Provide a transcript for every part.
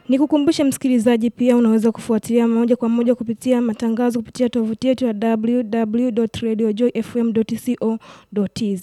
Nikukumbushe msikilizaji, pia unaweza kufuatilia moja kwa moja kupitia matangazo kupitia tovuti yetu ya www.radiojoyfm.co.tz.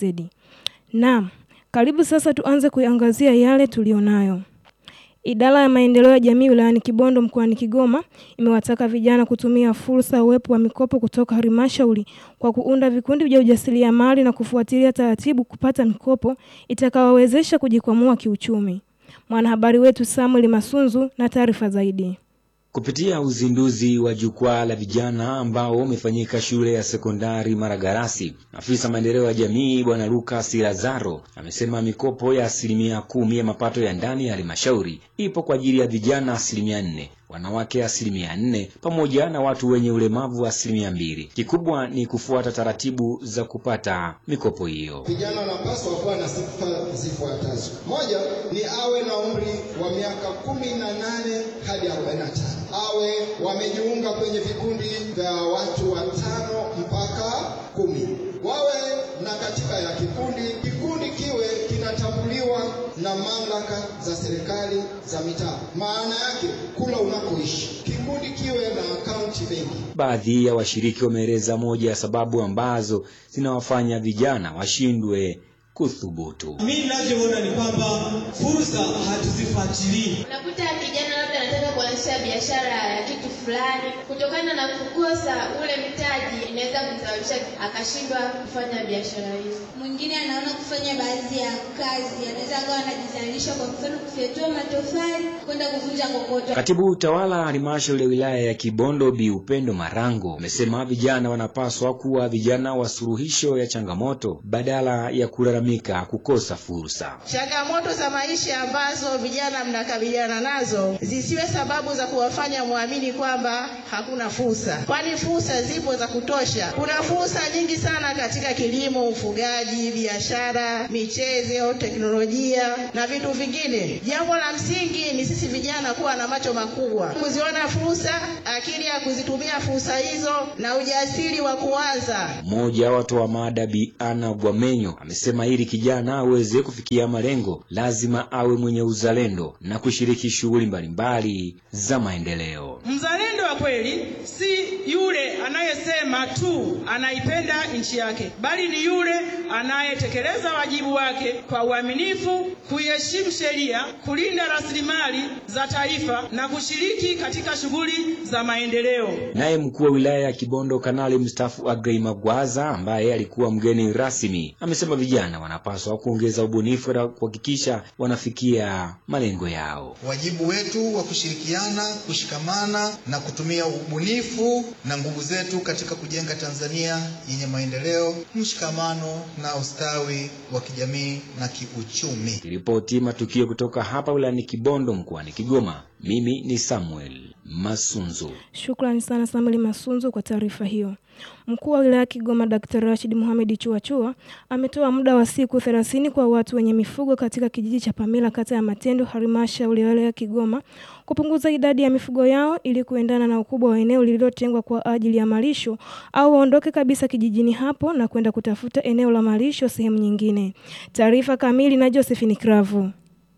Naam, karibu sasa tuanze kuiangazia yale tulionayo. Idara ya maendeleo ya jamii wilayani Kibondo mkoani Kigoma imewataka vijana kutumia fursa uwepo wa mikopo kutoka halmashauri kwa kuunda vikundi vya ujasiriamali na kufuatilia taratibu kupata mikopo itakayowawezesha kujikwamua kiuchumi. Mwanahabari wetu Samuel Masunzu na taarifa zaidi. Kupitia uzinduzi wa jukwaa la vijana ambao umefanyika shule ya sekondari Maragarasi, afisa maendeleo ya jamii Bwana Lucas Lazaro amesema mikopo ya asilimia kumi ya mapato ya ndani ya halmashauri ipo kwa ajili ya vijana asilimia nne wanawake asilimia nne pamoja na watu wenye ulemavu wa asilimia mbili. Kikubwa ni kufuata taratibu za kupata mikopo hiyo. Vijana wanapaswa kuwa na sifa zifuatazo: moja ni awe na umri wa miaka kumi na nane hadi arobaini na tano awe wamejiunga kwenye vikundi vya watu watano mpaka kumi wawe na katika ya kikundi kikundi kiwe kinatambuliwa na mamlaka za serikali za mitaa. Maana yake kula unakoishi, kikundi kiwe na akaunti benki. Baadhi ya washiriki wameeleza moja ya sababu ambazo zinawafanya vijana washindwe kuthubutu. Mimi ninavyoona ni kwamba fursa hatuzifuatilii. Unakuta kijana labda anataka kuanzisha biashara ya kitu fulani, kutokana na kukosa ule mtaji, inaweza kumsababisha akashindwa kufanya biashara hizo. Mwingine anaona kufanya baadhi ya kazi, anaweza akawa anajizalisha, kwa mfano kufyatua matofali, kwenda kuvunja kokoto. Katibu utawala halmashauri ya wilaya ya Kibondo Bi Upendo Marango amesema vijana wanapaswa kuwa vijana wa suluhisho ya changamoto badala ya kulalamika kukosa fursa. Changamoto za maisha ambazo vijana mnakabiliana nazo zisiwe sababu za kuwafanya muamini kwamba hakuna fursa, kwani fursa zipo za kutosha. Kuna fursa nyingi sana katika kilimo, ufugaji, biashara, michezo, teknolojia na vitu vingine. Jambo la msingi ni sisi vijana kuwa na macho makubwa, kuziona fursa, akili ya kuzitumia fursa hizo na ujasiri wa kuanza. Mmoja wa watoa mada Bi Ana Gwamenyo amesema ili kijana aweze kufikia malengo lazima awe mwenye uzalendo na kushiriki shughuli mbalimbali za maendeleo. Mzalendo wa kweli si yule anayesema tu anaipenda nchi yake, bali ni yule anayetekeleza wajibu wake kwa uaminifu, kuiheshimu sheria, kulinda rasilimali za taifa na kushiriki katika shughuli za maendeleo. Naye mkuu wa wilaya ya Kibondo Kanali mstaafu Agrey Magwaza ambaye alikuwa mgeni rasmi amesema vijana wanapaswa kuongeza ubunifu na kuhakikisha wanafikia malengo yao. Wajibu wetu wa kushirikiana, kushikamana na kutumia ubunifu na nguvu zetu katika kujenga Tanzania yenye maendeleo, mshikamano na ustawi wa kijamii na kiuchumi. Ripoti matukio kutoka hapa wilayani Kibondo mkoani Kigoma. Mimi ni Samuel Masunzu. Shukrani sana Samuel Masunzu kwa taarifa hiyo. Mkuu wa wilaya ya Kigoma Dr. Rashid Mohamed Chuachua ametoa muda wa siku 30 kwa watu wenye mifugo katika kijiji cha Pamila kata ya Matendo halmashauri ya wilaya ya Kigoma kupunguza idadi ya mifugo yao ili kuendana na ukubwa wa eneo lililotengwa kwa ajili ya malisho au waondoke kabisa kijijini hapo na kwenda kutafuta eneo la malisho sehemu nyingine. Taarifa kamili na Josephine Kravu.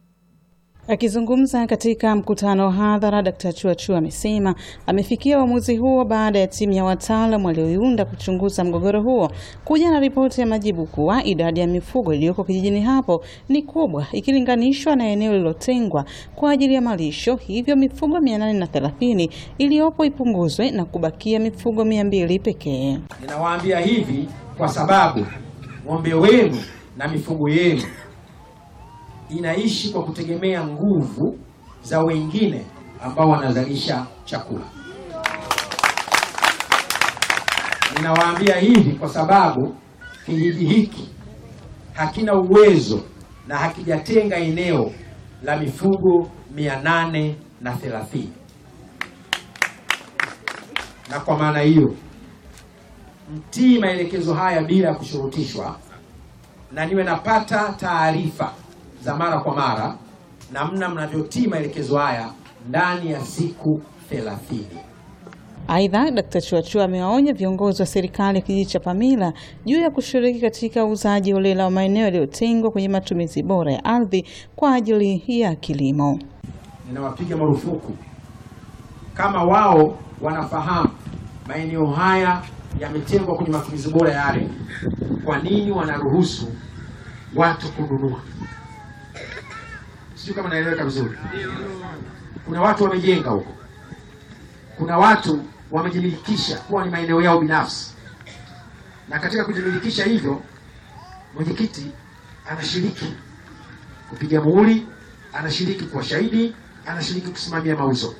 Akizungumza katika mkutano wa hadhara, Dkt. Chuachua amesema amefikia uamuzi huo baada ya timu ya wataalam walioiunda kuchunguza mgogoro huo kuja na ripoti ya majibu kuwa idadi ya mifugo iliyoko kijijini hapo ni kubwa ikilinganishwa na eneo lililotengwa kwa ajili ya malisho, hivyo mifugo 830 iliyopo ipunguzwe na kubakia mifugo 200 pekee. Ninawaambia hivi kwa sababu ng'ombe wenu na mifugo yenu inaishi kwa kutegemea nguvu za wengine ambao wanazalisha chakula. Ninawaambia hivi kwa sababu kijiji hiki hakina uwezo na hakijatenga eneo la mifugo mia nane na thelathini na kwa maana hiyo mtii maelekezo haya bila ya kushurutishwa, na niwe napata taarifa za mara kwa mara namna mnavyotii maelekezo haya ndani ya siku thelathini. Aidha, Dkt. Chuachua amewaonya viongozi wa serikali ya kijiji cha Pamila juu ya kushiriki katika uuzaji holela wa maeneo yaliyotengwa kwenye matumizi bora ya ardhi kwa ajili ya kilimo. ninawapiga marufuku kama wao wanafahamu maeneo haya yametengwa kwenye matumizi bora ya ardhi, kwa nini wanaruhusu watu kununua? Sijui kama naeleweka vizuri. Kuna watu wamejenga huko, kuna watu wamejimilikisha kuwa ni maeneo yao binafsi, na katika kujimilikisha hivyo, mwenyekiti anashiriki kupiga muhuri, anashiriki kuwa shahidi, anashiriki kusimamia mauzo.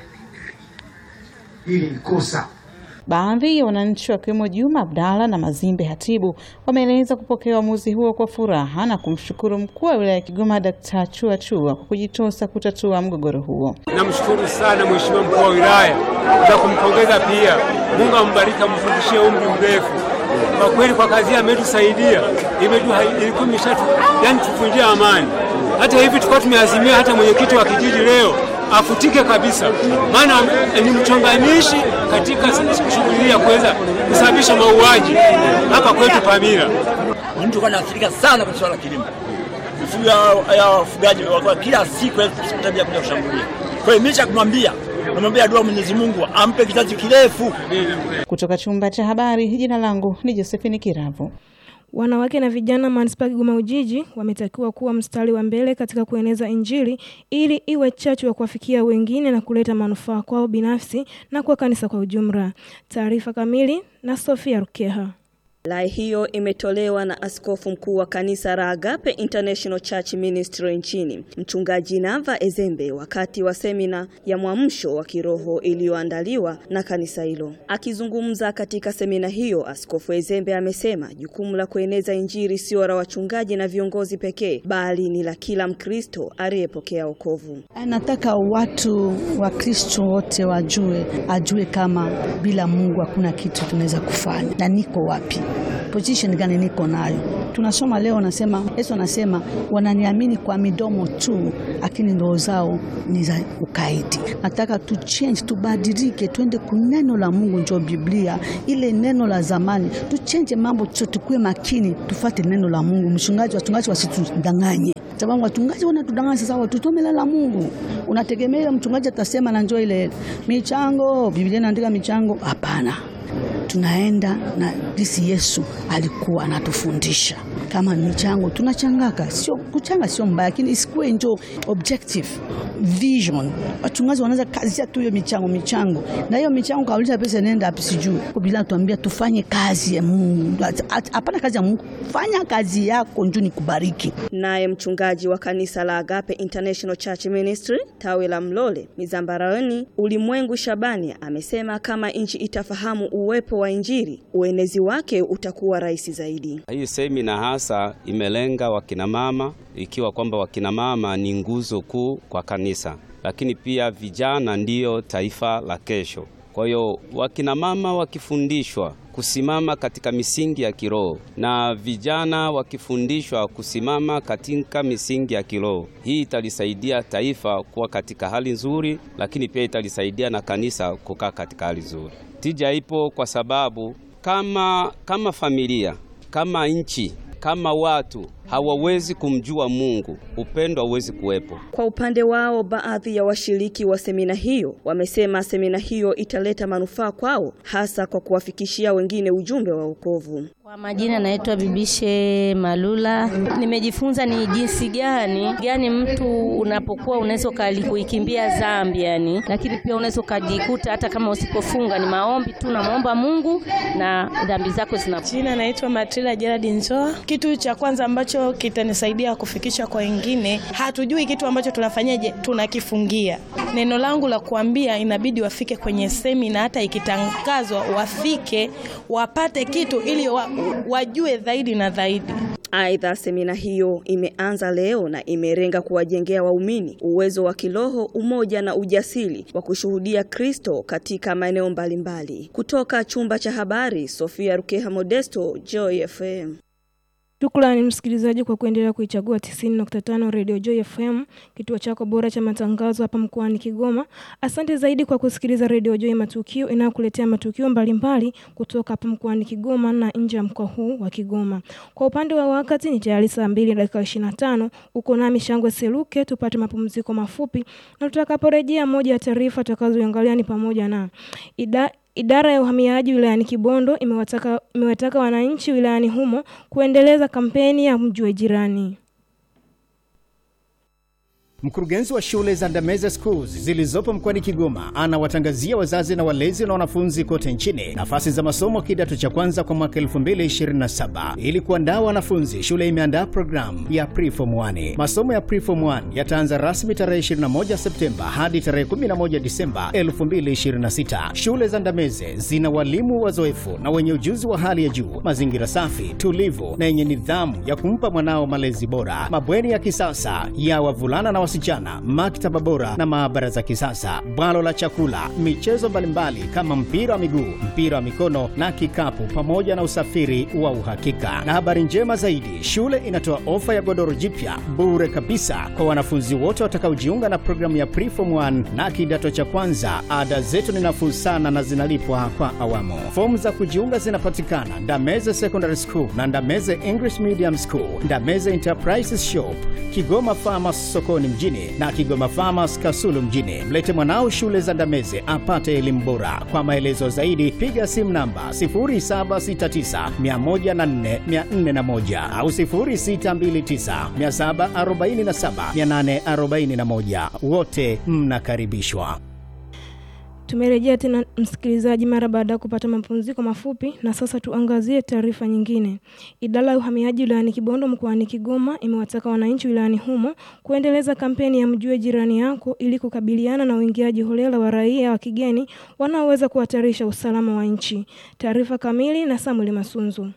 Hili ni kosa. Baadhi ya wananchi wakiwemo Juma Abdalla na Mazimbe Hatibu wameeleza kupokea uamuzi huo kwa furaha na kumshukuru mkuu wa wilaya ya Kigoma Dkt. Chua Chua kwa kujitosa kutatua mgogoro huo. Namshukuru sana mheshimiwa mkuu wa wilaya na kumpongeza pia. Mungu ambariki, amzungushie umri mrefu. Kwa kweli kwa kazi ametusaidia, ilikuwa imeshatu yani tufunjia amani. Hata hivi tulikuwa tumeazimia hata mwenyekiti wa kijiji leo afutike kabisa, maana ni mchonganishi katika shughuli ya kuweza kusababisha mauaji hapa kwetu Pamira. Ni mtu kwa naathirika sana kwa swala la kilimo, mifugo ya wafugaji kila siku tabia kuja kushambulia. Kwa hiyo mimi cha kumwambia namwambia dua Mwenyezi Mungu ampe kizazi kirefu. Kutoka chumba cha habari, jina langu ni Josephine Kiravu. Wanawake na vijana manispaa Kigoma Ujiji wametakiwa kuwa mstari wa mbele katika kueneza Injili ili iwe chachu ya kuwafikia wengine na kuleta manufaa kwao binafsi na kwa kanisa kwa ujumla. Taarifa kamili na Sofia Rukeha. Rai hiyo imetolewa na askofu mkuu wa kanisa la Agape International Church Ministry nchini, Mchungaji Nava Ezembe, wakati wa semina ya mwamsho wa kiroho iliyoandaliwa na kanisa hilo. Akizungumza katika semina hiyo, askofu Ezembe amesema jukumu la kueneza Injili sio la wachungaji na viongozi pekee, bali ni la kila Mkristo aliyepokea wokovu. Nataka watu wa Kristo wote wajue, ajue kama bila Mungu hakuna kitu tunaweza kufanya, na niko wapi position gani niko nayo. Tunasoma leo, nasema Yesu anasema wananiamini kwa midomo tu, lakini ndoo zao ni za ukaidi. Nataka tu change, tubadilike, twende kuneno la Mungu, njo Biblia ile neno la zamani, tuchenje mambo, tukue makini, tufate neno la Mungu. Mchungaji, wachungaji wasitudanganye sababu wachungaji wanatudanganya sasa, watusome la Mungu. Unategemea ile mchungaji atasema na njoo ile michango, Biblia inaandika michango? Hapana, tunaenda na jinsi Yesu alikuwa anatufundisha. Kama michango tunachangaka, sio kuchanga, sio mbaya, lakini isikuwe njo objective vision. Wachungaji wanaweza kazia tu hiyo michango michango, na hiyo michango kauliza pesa nenda hapi, sijui Biblia tuambia tufanye kazi ya Mungu. Hapana kazi ya Mungu, fanya kazi yako njoo nikubariki. Naye mchungaji wa kanisa la Agape International Church Ministry tawi la Mlole Mizambarani, Ulimwengu Shabani amesema kama nchi itafahamu uwepo wa Injili, uenezi wake utakuwa rahisi zaidi. Hii semina hasa imelenga wakinamama, ikiwa kwamba wakinamama ni nguzo kuu kwa kanisa, lakini pia vijana ndiyo taifa la kesho. Kwa hiyo wakinamama wakifundishwa kusimama katika misingi ya kiroho na vijana wakifundishwa kusimama katika misingi ya kiroho, hii italisaidia taifa kuwa katika hali nzuri, lakini pia italisaidia na kanisa kukaa katika hali nzuri. Tija ipo kwa sababu kama, kama familia, kama nchi, kama watu hawawezi kumjua Mungu, upendo hauwezi kuwepo. Kwa upande wao, baadhi ya washiriki wa semina hiyo wamesema semina hiyo italeta manufaa kwao, hasa kwa kuwafikishia wengine ujumbe wa wokovu. Kwa majina naitwa Bibishe Malula. Nimejifunza ni jinsi gani gani mtu unapokuwa unaweza kuikimbia dhambi yani, lakini pia unaweza ukajikuta hata kama usipofunga ni maombi tu, namwomba Mungu na dhambi zako zina. Jina naitwa Matrila Gerard Nzoa. Kitu cha kwanza ambacho kitanisaidia kufikisha kwa wengine, hatujui kitu ambacho tunafanyaje, tunakifungia. Neno langu la kuambia, inabidi wafike kwenye semina, hata ikitangazwa wafike, wapate kitu ili wa, wajue zaidi na zaidi. Aidha, semina hiyo imeanza leo na imelenga kuwajengea waumini uwezo wa kiroho, umoja na ujasiri wa kushuhudia Kristo katika maeneo mbalimbali. Kutoka chumba cha habari, Sofia Rukeha Modesto, Joy FM. Shukrani msikilizaji kwa kuendelea kuichagua 90.5 Radio Joy FM, kituo chako bora cha matangazo hapa mkoani Kigoma. Asante zaidi kwa kusikiliza Radio Joy Matukio inayokuletea matukio mbalimbali kutoka hapa mkoani Kigoma na nje ya mkoa huu wa Kigoma. Kwa upande wa wakati ni tayari saa 2 dakika 25. Uko nami Shangwe Seluke, tupate mapumziko mafupi na tutakaporejea, moja ya taarifa tutakazoangalia ni pamoja na ida Idara ya uhamiaji wilayani Kibondo imewataka, imewataka wananchi wilayani humo kuendeleza kampeni ya mjue jirani. Mkurugenzi wa shule za Ndameze Schools zilizopo mkoani Kigoma anawatangazia wazazi na walezi na wanafunzi kote nchini nafasi za masomo kidato cha kwanza kwa mwaka 2027. Ili kuandaa wanafunzi, shule imeandaa programu ya Preform 1. Masomo ya Preform 1 yataanza rasmi tarehe 21 Septemba hadi tarehe 11 Disemba 2026. Shule za Ndameze zina walimu wazoefu na wenye ujuzi wa hali ya juu, mazingira safi, tulivu na yenye nidhamu ya kumpa mwanao malezi bora, mabweni ya kisasa ya wavulana na wasichana, maktaba bora na maabara za kisasa, bwalo la chakula, michezo mbalimbali kama mpira wa miguu, mpira wa mikono na kikapu, pamoja na usafiri wa uhakika. Na habari njema zaidi, shule inatoa ofa ya godoro jipya bure kabisa kwa wanafunzi wote watakaojiunga na programu ya Preform 1 na kidato cha kwanza. Ada zetu ni nafuu sana na zinalipwa kwa awamu. Fomu za kujiunga zinapatikana Ndameze Secondary School na Ndameze English Medium School, Ndameze Enterprises Shop, Kigoma Farmers sokoni mjini na Kigoma Farmers Kasulu mjini. Mlete mwanao shule za Ndameze apate elimu bora. Kwa maelezo zaidi piga simu namba 0769104401 au 0629747841. Wote mnakaribishwa. Tumerejea tena msikilizaji, mara baada ya kupata mapumziko mafupi, na sasa tuangazie taarifa nyingine. Idara ya uhamiaji wilayani Kibondo mkoani Kigoma imewataka wananchi wilayani humo kuendeleza kampeni ya mjue jirani yako ili kukabiliana na uingiaji holela wa raia wa kigeni wanaoweza kuhatarisha usalama wa nchi. Taarifa kamili na Samuel Masunzu.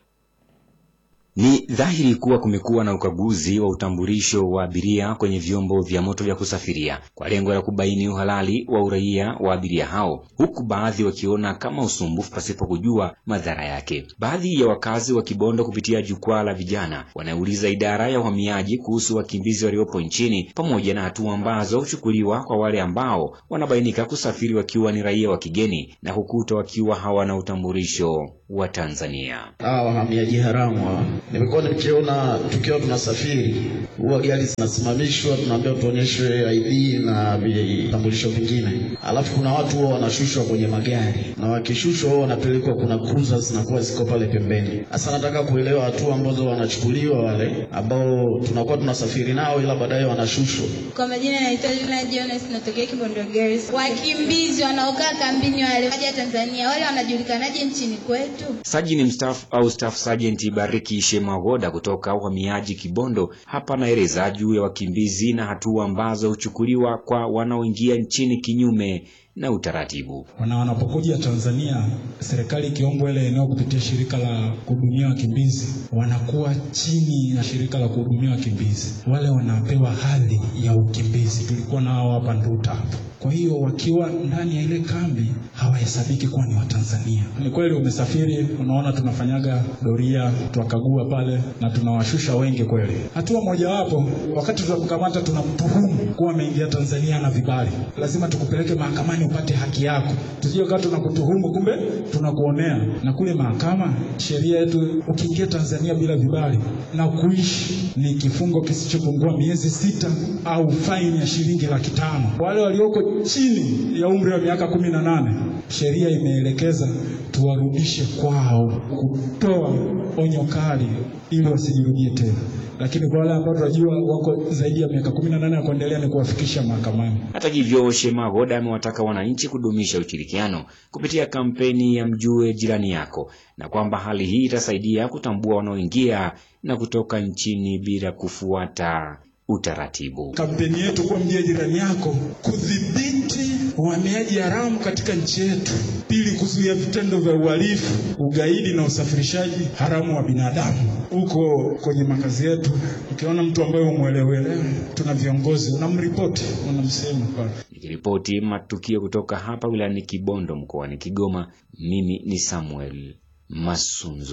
Ni dhahiri kuwa kumekuwa na ukaguzi wa utambulisho wa abiria kwenye vyombo vya moto vya kusafiria kwa lengo la kubaini uhalali wa uraia wa abiria hao, huku baadhi wakiona kama usumbufu pasipo kujua madhara yake. Baadhi ya wakazi wa Kibondo kupitia jukwaa la vijana wanauliza idara ya uhamiaji kuhusu wakimbizi waliopo nchini pamoja na hatua ambazo huchukuliwa kwa wale ambao wanabainika kusafiri wakiwa ni raia wa kigeni na kukuta wakiwa hawana utambulisho wa Tanzania. Hawa wahamiaji haramu hawa, nimekuwa nikiona tukiwa tunasafiri, huwa gari zinasimamishwa, tunaambiwa tuonyeshwe ID na vitambulisho vingine, alafu kuna watu huwa wanashushwa kwenye magari, na wakishushwa huwa wanapelekwa, kuna cruiser zinakuwa ziko pale pembeni. Sasa nataka kuelewa hatua ambazo wanachukuliwa wale ambao tunakuwa tunasafiri nao, ila baadaye wanashushwa. Kwa majina naitwa Lina Jonas, natokea Kibondo Girls. Wakimbizi wanaokaa kambini wale waja Tanzania, wale wanajulikanaje nchini kwetu? Sajini mstaafu au staff sergeant Bariki Shemagoda kutoka uhamiaji Kibondo hapa anaeleza juu ya wakimbizi na hatua ambazo huchukuliwa kwa wanaoingia nchini kinyume na utaratibu. Wana wanapokuja Tanzania, serikali ikiombwa ile eneo kupitia shirika la kuhudumia wakimbizi, wanakuwa chini ya shirika la kuhudumia wakimbizi, wale wanapewa hadhi ya ukimbizi. Tulikuwa nao hapa Nduta hapo. Kwa hiyo wakiwa ndani ya ile kambi hawahesabiki kuwa ni Watanzania. Ni kweli umesafiri, unaona tunafanyaga doria, tuwakagua pale na tunawashusha wengi kweli. Hatua mojawapo, wakati tunamkamata tunamtuhumu kuwa ameingia Tanzania na vibali, lazima tukupeleke mahakamani upate haki yako, tusije kaa tunakutuhumu kumbe tunakuonea. Na kule mahakama, sheria yetu, ukiingia Tanzania bila vibali na kuishi ni kifungo kisichopungua miezi sita au faini ya shilingi laki tano. Wale walioko chini ya umri wa miaka kumi na nane sheria imeelekeza tuwarudishe kwao, kutoa onyo kali ili wasijirudie tena. Lakini kwa wale ambao tunajua wako zaidi ya miaka kumi na nane ya kuendelea ni kuwafikisha mahakamani. Hata hivyo, Shemagoda amewataka wananchi kudumisha ushirikiano kupitia kampeni ya mjue jirani yako, na kwamba hali hii itasaidia kutambua wanaoingia na kutoka nchini bila kufuata utaratibu. Kampeni yetu kuwa mjue jirani yako, kudhibiti uhamiaji haramu katika nchi yetu; pili, kuzuia vitendo vya uhalifu, ugaidi na usafirishaji haramu wa binadamu. Huko kwenye makazi yetu, ukiona mtu ambaye umwelewelewe, tuna viongozi, unamripoti, unamsema pale. Nikiripoti matukio kutoka hapa wilayani Kibondo mkoani Kigoma, mimi ni Samuel Masunzo.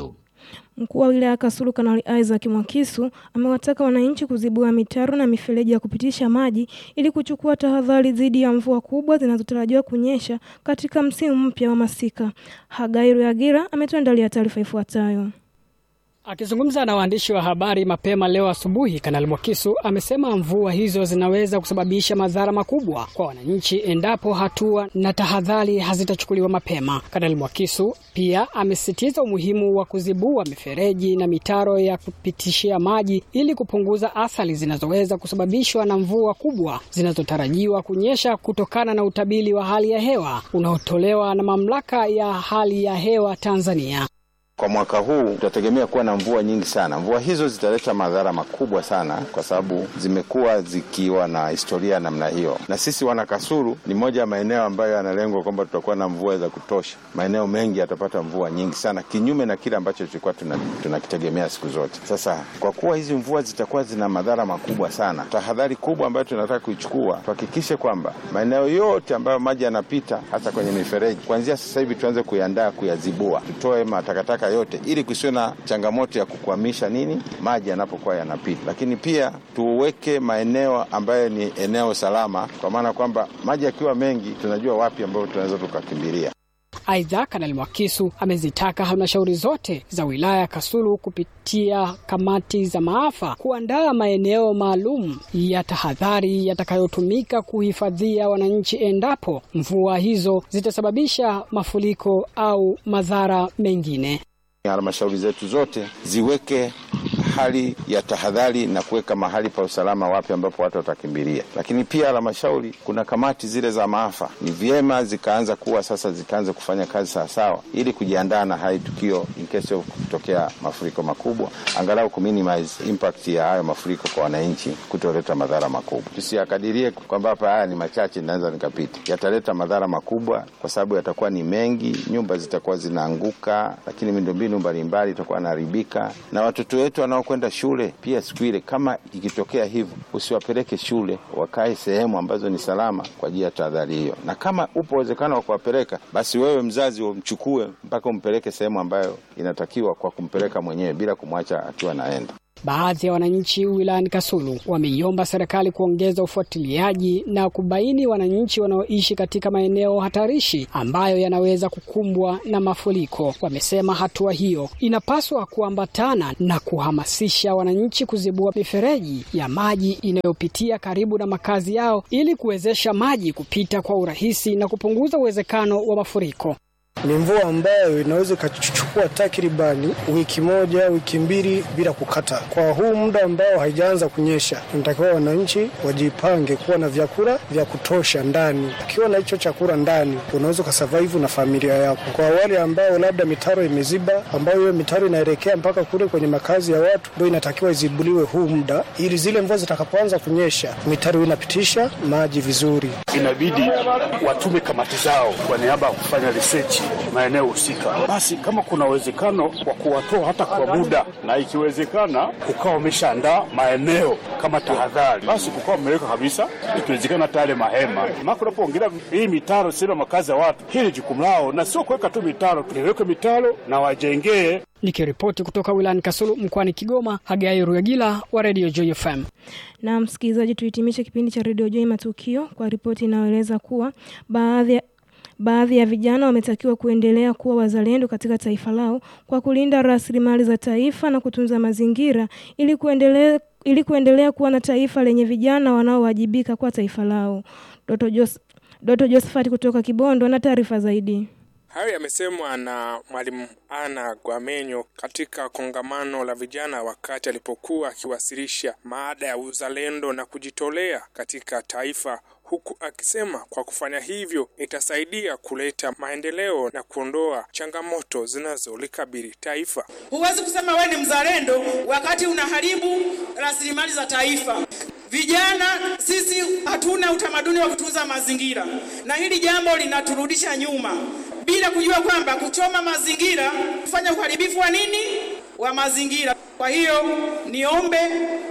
Mkuu wa wilaya Kasulu Kanali Isaac Mwakisu amewataka wananchi kuzibua mitaro na mifereji ya kupitisha maji ili kuchukua tahadhari dhidi ya mvua kubwa zinazotarajiwa kunyesha katika msimu mpya wa masika. Hagai Ruyagira ametuandalia taarifa ifuatayo. Akizungumza na waandishi wa habari mapema leo asubuhi, Kanali Mwakisu amesema mvua hizo zinaweza kusababisha madhara makubwa kwa wananchi endapo hatua na tahadhari hazitachukuliwa mapema. Kanali Mwakisu pia amesisitiza umuhimu wa kuzibua mifereji na mitaro ya kupitishia maji ili kupunguza athari zinazoweza kusababishwa na mvua kubwa zinazotarajiwa kunyesha kutokana na utabiri wa hali ya hewa unaotolewa na Mamlaka ya Hali ya Hewa Tanzania. Kwa mwaka huu tutategemea kuwa na mvua nyingi sana. Mvua hizo zitaleta madhara makubwa sana, kwa sababu zimekuwa zikiwa na historia ya namna hiyo, na sisi wana Kasulu ni moja ya maeneo ambayo yanalengwa kwamba tutakuwa na mvua za kutosha. Maeneo mengi yatapata mvua nyingi sana, kinyume na kile ambacho tulikuwa tunakitegemea tuna siku zote. Sasa kwa kuwa hizi mvua zitakuwa zina madhara makubwa sana, tahadhari kubwa ambayo tunataka kuichukua, tuhakikishe kwamba maeneo yote ambayo maji yanapita, hasa kwenye mifereji, kuanzia sasa hivi tuanze kuiandaa, kuyazibua, tutoe matakataka yote ili kusiwe na changamoto ya kukwamisha nini maji yanapokuwa yanapita, lakini pia tuweke maeneo ambayo ni eneo salama, kwa maana kwamba maji yakiwa mengi tunajua wapi ambapo tunaweza tukakimbilia. Aidha, Kanali Mwakisu amezitaka halmashauri zote za wilaya ya Kasulu kupitia kamati za maafa kuandaa maeneo maalum ya tahadhari yatakayotumika kuhifadhia wananchi endapo mvua hizo zitasababisha mafuriko au madhara mengine. Halmashauri zetu zote ziweke hali ya tahadhari na kuweka mahali pa usalama wapi ambapo watu watakimbilia. Lakini pia halmashauri, kuna kamati zile za maafa, ni vyema zikaanza kuwa sasa, zikaanza kufanya kazi sawasawa, ili kujiandaa na hali tukio in case of kutokea mafuriko makubwa, angalau ku minimize impact ya hayo mafuriko kwa wananchi, kutoleta madhara makubwa. Tusiakadirie kwamba hapa haya ni machache, naweza nikapita, yataleta madhara makubwa kwa sababu yatakuwa ni mengi, nyumba zitakuwa zinaanguka, lakini miundombinu mbalimbali itakuwa inaharibika na watoto wetu wanaokwenda shule pia. Siku ile kama ikitokea hivyo, usiwapeleke shule, wakae sehemu ambazo ni salama kwa ajili ya tahadhari hiyo, na kama upo uwezekano wa kuwapeleka, basi wewe mzazi umchukue mpaka umpeleke sehemu ambayo inatakiwa kwa kumpeleka mwenyewe bila kumwacha akiwa naenda. Baadhi ya wananchi wilayani Kasulu wameiomba serikali kuongeza ufuatiliaji na kubaini wananchi wanaoishi katika maeneo hatarishi ambayo yanaweza kukumbwa na mafuriko. Wamesema hatua hiyo inapaswa kuambatana na kuhamasisha wananchi kuzibua mifereji ya maji inayopitia karibu na makazi yao ili kuwezesha maji kupita kwa urahisi na kupunguza uwezekano wa mafuriko. Ni mvua ambayo inaweza ikachukua takribani wiki moja wiki mbili bila kukata. Kwa huu muda ambao haijaanza kunyesha, inatakiwa wananchi wajipange kuwa na vyakula vya kutosha ndani. Ukiwa na hicho chakula ndani, unaweza ukasurvive na familia yako. Kwa wale ambao labda mitaro imeziba, ambayo hiyo mitaro inaelekea mpaka kule kwenye makazi ya watu, ndio inatakiwa izibuliwe huu muda, ili zile mvua zitakapoanza kunyesha, mitaro inapitisha maji vizuri. Inabidi watume kamati zao kwa niaba ya kufanya research maeneo husika. Basi kama kuna uwezekano wa kuwatoa hata kwa muda, na ikiwezekana ukawa umeshaandaa maeneo kama tahadhari, basi kukawa umeweka kabisa, ikiwezekana hata yale mahema. Maana unapoongelea hii mitaro sio makazi ya watu, hili jukumu lao, na sio kuweka tu mitaro, tuweke mitaro na wajengee. Nikiripoti kutoka wilayani Kasulu mkoani Kigoma, Hagai Ruyagila wa Radio Joy FM. Na msikilizaji, tuhitimishe kipindi cha Radio Joy Matukio kwa ripoti inayoeleza kuwa baadhi ya Baadhi ya vijana wametakiwa kuendelea kuwa wazalendo katika taifa lao kwa kulinda rasilimali za taifa na kutunza mazingira ili kuendelea, ili kuendelea kuwa na taifa lenye vijana wanaowajibika kwa taifa lao. Doto, Jos, Doto Josephat kutoka Kibondo na taarifa zaidi. Hayo yamesemwa na Mwalimu Ana Gwamenyo katika kongamano la vijana wakati alipokuwa akiwasilisha maada ya uzalendo na kujitolea katika taifa huku akisema kwa kufanya hivyo itasaidia kuleta maendeleo na kuondoa changamoto zinazolikabili taifa. Huwezi kusema wewe ni mzalendo wakati unaharibu rasilimali za taifa. Vijana sisi hatuna utamaduni wa kutunza mazingira, na hili jambo linaturudisha nyuma bila kujua kwamba kuchoma mazingira kufanya uharibifu wa nini wa mazingira. Kwa hiyo niombe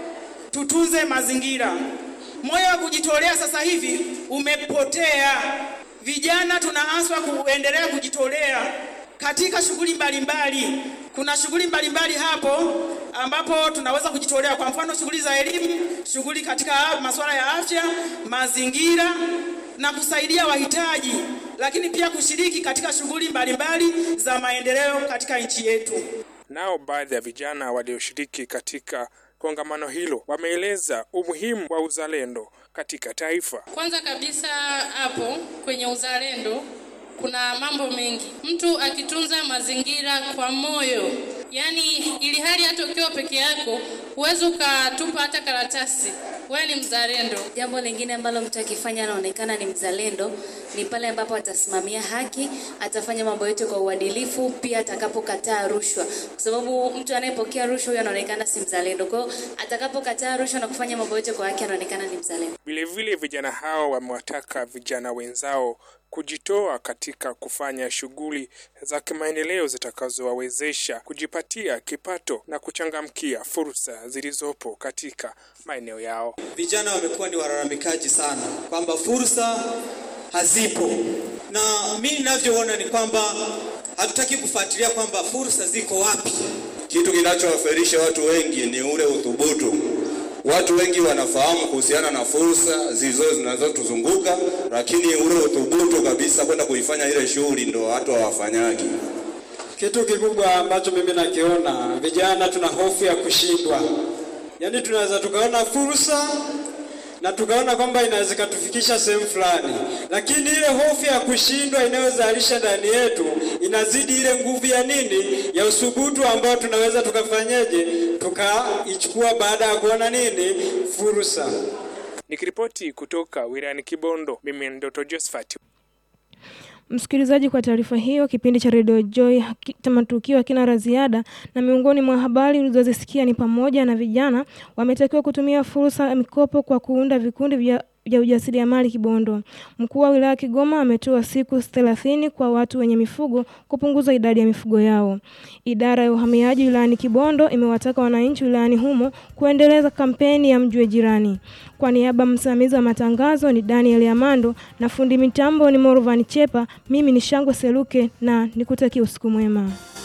tutunze mazingira. Moyo wa kujitolea sasa hivi umepotea. Vijana tunaaswa kuendelea kujitolea katika shughuli mbalimbali, Kuna shughuli mbalimbali hapo ambapo tunaweza kujitolea, kwa mfano shughuli za elimu, shughuli katika masuala ya afya, mazingira na kusaidia wahitaji, lakini pia kushiriki katika shughuli mbalimbali za maendeleo katika nchi yetu. Nao baadhi ya vijana walioshiriki katika kongamano hilo wameeleza umuhimu wa uzalendo katika taifa. Kwanza kabisa hapo kwenye uzalendo kuna mambo mengi. Mtu akitunza mazingira kwa moyo, yaani ili hali hata ukiwa peke yako huwezi ukatupa hata karatasi, wewe ni mzalendo. Jambo lingine ambalo mtu akifanya anaonekana ni mzalendo ni pale ambapo atasimamia haki, atafanya mambo yote kwa uadilifu, pia atakapokataa rushwa, kwa sababu mtu anayepokea rushwa huyo anaonekana si mzalendo. Kwa hiyo atakapokataa rushwa na kufanya mambo yote kwa haki, anaonekana ni mzalendo. Vilevile vijana hao wamewataka vijana wenzao kujitoa katika kufanya shughuli za kimaendeleo zitakazowawezesha kujipatia kipato na kuchangamkia fursa zilizopo katika maeneo yao. Vijana wamekuwa ni walalamikaji sana kwamba fursa hazipo, na mimi ninavyoona ni kwamba hatutaki kufuatilia kwamba fursa ziko wapi. Kitu kinachowafelisha watu wengi ni ule uthubutu. Watu wengi wanafahamu kuhusiana na fursa zilizo zinazotuzunguka, lakini ule uthubutu kabisa kwenda kuifanya ile shughuli ndo watu hawafanyagi. Kitu kikubwa ambacho mimi nakiona, vijana tuna hofu ya kushindwa. Yaani tunaweza tukaona fursa na tukaona kwamba inaweza ikatufikisha sehemu fulani, lakini ile hofu ya kushindwa inayozalisha ndani yetu inazidi ile nguvu ya nini, ya usubutu ambao tunaweza tukafanyeje, tukaichukua baada ya kuona nini, fursa. Nikiripoti kutoka wilayani Kibondo, mimi ni Dr. Josephat. Msikilizaji, kwa taarifa hiyo, kipindi cha Radio Joy matukio hakina la ziada, na miongoni mwa habari ulizozisikia ni pamoja na vijana wametakiwa kutumia fursa ya mikopo kwa kuunda vikundi vya vya ujasiriamali Kibondo. Mkuu wa wilaya Kigoma ametoa siku 30 kwa watu wenye mifugo kupunguza idadi ya mifugo yao. Idara ya uhamiaji wilayani Kibondo imewataka wananchi wilayani humo kuendeleza kampeni ya mjue jirani. Kwa niaba msimamizi wa matangazo ni Daniel Amando na fundi mitambo ni Morvan Chepa, mimi ni Shangwe Seluke na nikutakia usiku mwema.